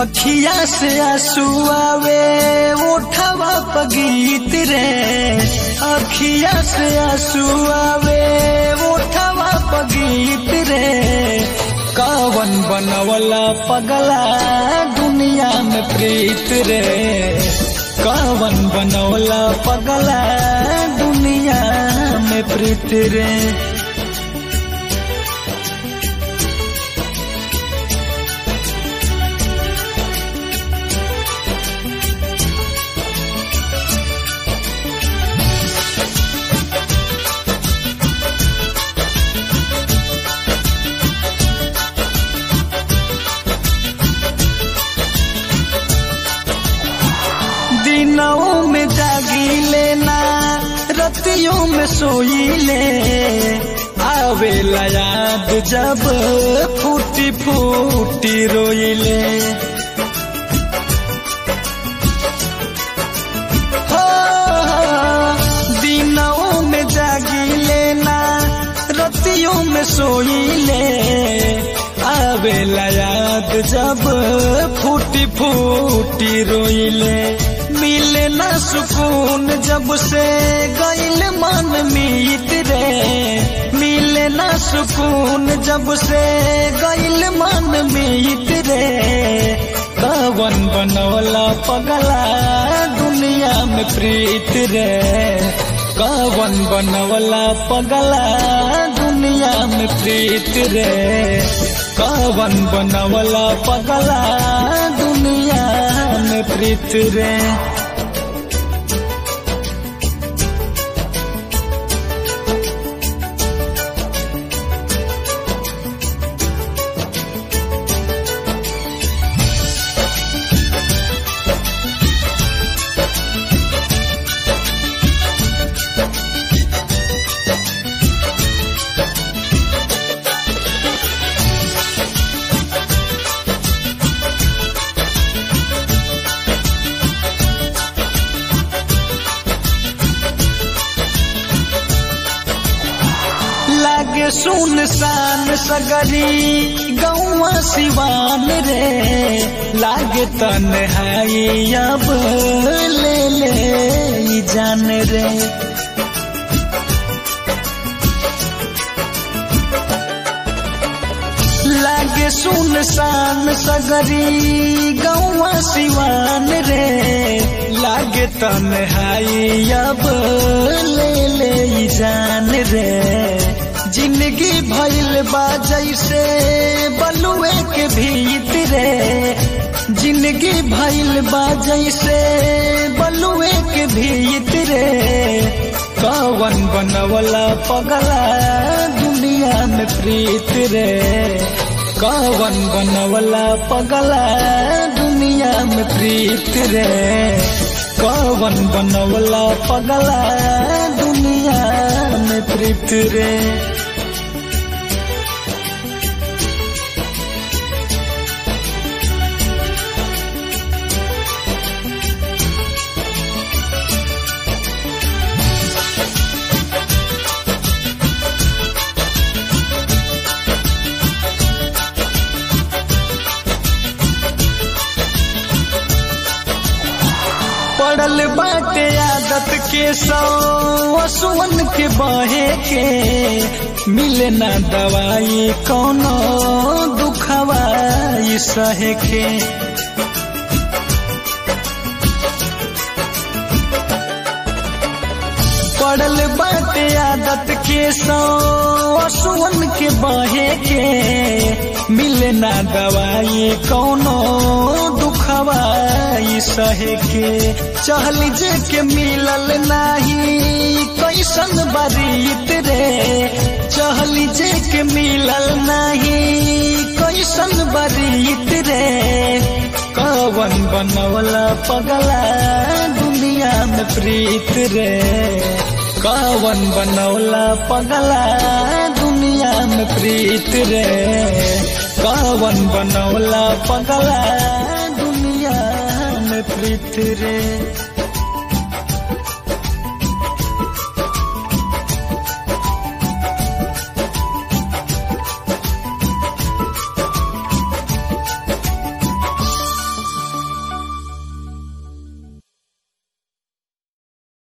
अखिया से आंसू आवे उठवा पगीत रे अखिया से आंसू आवे उठवा पगीत रे कवन बनवला पगला दुनिया में प्रीत रे कवन बनवला पगला दुनिया में प्रीत रे दिनों में जागी लेना रतियों में सोई ले आवेला याद जब फूटी फूटी रोई ले हो, दिनों में जागी लेना रतियों में सोई ले आवेला याद जब फूटी फूटी रोई ले मिले न सुकून जब से गईल मन मीत रे मिले न सुकून जब से गईल मन मीत रे कवन बनवला पगला दुनिया में प्रीत रे कवन बनवला पगला दुनिया में प्रीत रे कवन बनवला पगला दुनिया में प्रीत रे लागे सुनसान सगरी गौवा सिवान रे लागे तन्हाई अब ले ले ई जान रे लागे सुनसान सगरी गौवा सिवान रे लागे तन्हाई अब ले ले ई जान रे जिंदगी भइल बा जैसे बलुए के भीतरे जिंदगी भइल बा जैसे बलुए के भीतरे कवन बनवला पगला दुनिया में प्रीत रे कवन बनवला पगला दुनिया में प्रीत रे कवन बनवला पगला दुनिया में प्रीत रे पड़ल बाटे आदत के सौ असुवन के बहे के मिले ना दवाई कौनो दुखवाई सहे के पड़ल बाटे आदत के सौ असुवन के बहे के मिले ना दवाई कौनो दुखवाई सहे के चहल जे के मिलल नाही कैसन बरीत रे चहल जे के मिलल नाही कैसन बरीत रे कवन बनवला पगला दुनिया में प्रीत रे कवन बनौला पगला दुनिया में प्रीत रे कवन बनौला पगला दुनिया में प्रीत रे